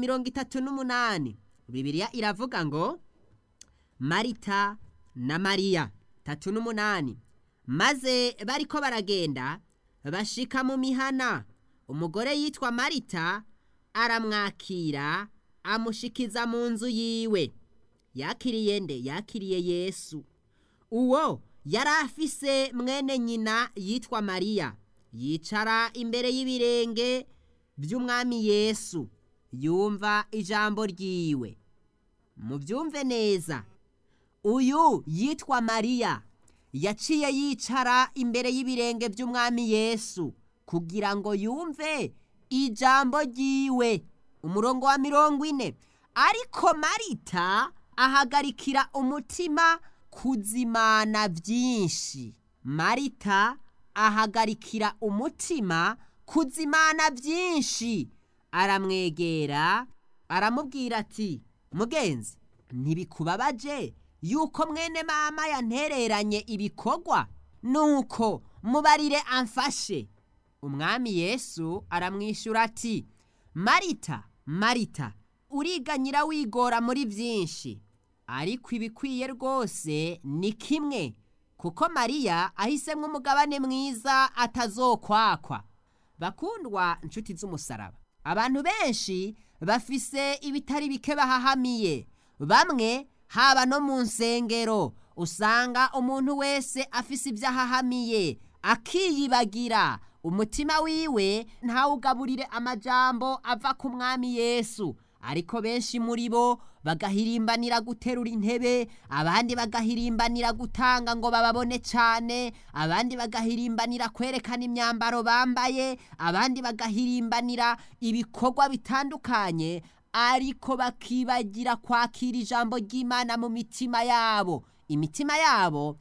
mirongo itatu n'umunani bibiliya iravuga ngo marita na mariya tatu n'umunani maze bariko baragenda bashika mu mihana umugore yitwa marita aramwakira amushikiza mu nzu yiwe yakiriye nde yakiriye yesu uwo yari afise mwene nyina yitwa mariya yicara imbere y'ibirenge by'umwami yesu yumva ijambo ryiwe mubyumve neza uyu yitwa mariya yaciye yicara imbere y'ibirenge by'umwami yesu kugira ngo yumve ijambo ryiwe umurongo wa mirongo ine ariko marita ahagarikira umutima kuzimana byinshi marita ahagarikira umutima kuzimana byinshi aramwegera aramubwira ati mugenzi ntibikubabaje yuko mwene mama yantereranye ibikorwa nuko mubarire amfashe umwami yesu aramwishyura ati marita marita uriganyira wigora muri byinshi ariko ibikwiye rwose ni kimwe kuko mariya ahisemo umugabane mwiza atazokwakwa bakundwa inshuti z'umusaraba abantu benshi bafise ibitari bike bahahamiye bamwe haba no mu nsengero usanga umuntu wese afise ibyo ahahamiye akiyibagira umutima wiwe ntawugaburire amajambo ava ku mwami yesu ariko benshi muri bo bagahirimbanira guterura intebe abandi bagahirimbanira gutanga ngo bababone cyane abandi bagahirimbanira kwerekana imyambaro bambaye abandi bagahirimbanira ibikorwa bitandukanye ariko bakibagira kwakira ijambo ry'imana mu mitima yabo imitima yabo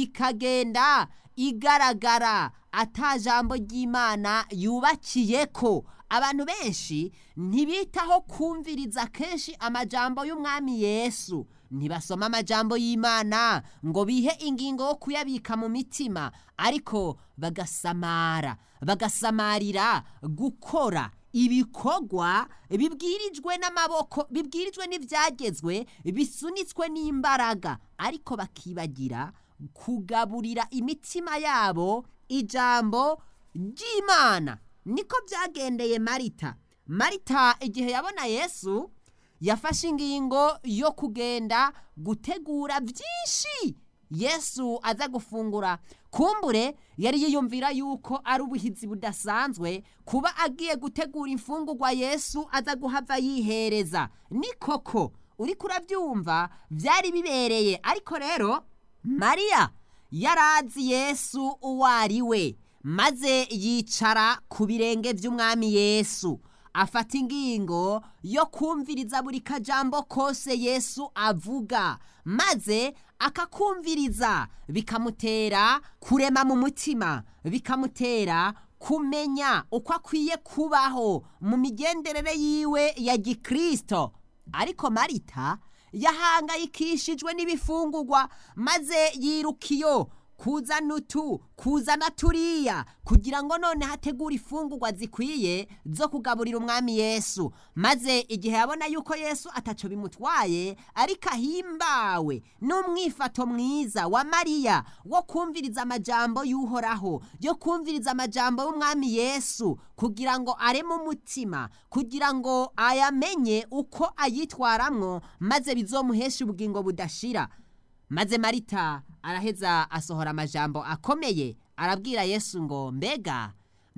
ikagenda igaragara ata jambo ry'imana yubakiye ko abantu benshi ntibitaho kumviriza kenshi amajambo y'umwami yesu ntibasoma amajambo y'imana ngo bihe ingingo yo kuyabika mu mitima ariko bagasamara bagasamarira gukora ibikorwa bibwirijwe n'amaboko bibwirijwe n'ibyagezwe bisunitswe n'imbaraga ariko bakibagira kugaburira imitima yabo ijambo ry'imana niko byagendeye marita marita igihe yabona yesu yafashe ingingo yo kugenda gutegura byinshi yesu aza gufungura kumbure yari yiyumvira yuko ari ubuhizi budasanzwe kuba agiye gutegura imfungurwa yesu aza guhava yihereza ni koko uri kurabyumva byari bibereye ariko rero mariya yarazi yesu uwo ari we maze yicara ku birenge by'umwami yesu afata ingingo yo kumviriza buri kajambo kose yesu avuga maze akakumviriza bikamutera kurema mu mutima bikamutera kumenya uko akwiye kubaho mu migenderere yiwe ya gikirisito ariko marita yahangayikishijwe n'ibifungurwa maze yiruka iyo kuzana utu kuzana turiya kugira ngo none hategure ifungurwa zikwiye zo kugaburira umwami yesu maze igihe yabona yuko yesu ataco bimutwaye ariko ahimbawe n'umwifato mwiza wa mariya wo kumviriza amajambo y'uhoraho yo kumviriza amajambo y'umwami yesu kugira ngo areme umutima kugira ngo ayamenye uko ayitwaramwo maze bizomuheshe ubugingo budashira maze marita araheza asohora amajambo akomeye arabwira yesu ngo mbega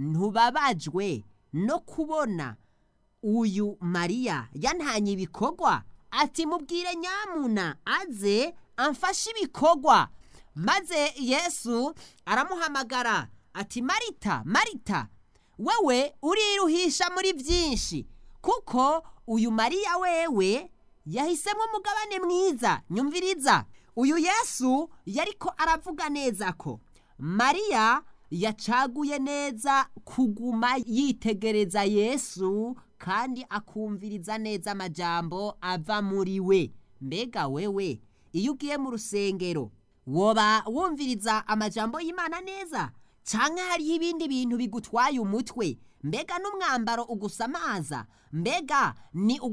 ntubabajwe no kubona uyu mariya yantanye ibikorwa ati mubwire nyamuna aze amfashe ibikorwa maze yesu aramuhamagara ati marita marita wewe uriruhisha muri byinshi kuko uyu mariya wewe yahisemo umugabane mwiza nyumviriza uyu yesu yariko aravuga neza ko mariya yacaguye neza kuguma yitegereza yesu kandi akumviriza neza amajambo ava muri we mbega wewe iyo ugiye mu rusengero woba wumviriza amajambo y'imana neza cyangwa hariho ibindi bintu bigutwaye umutwe mbega n'umwambaro ugusamaza mbega ni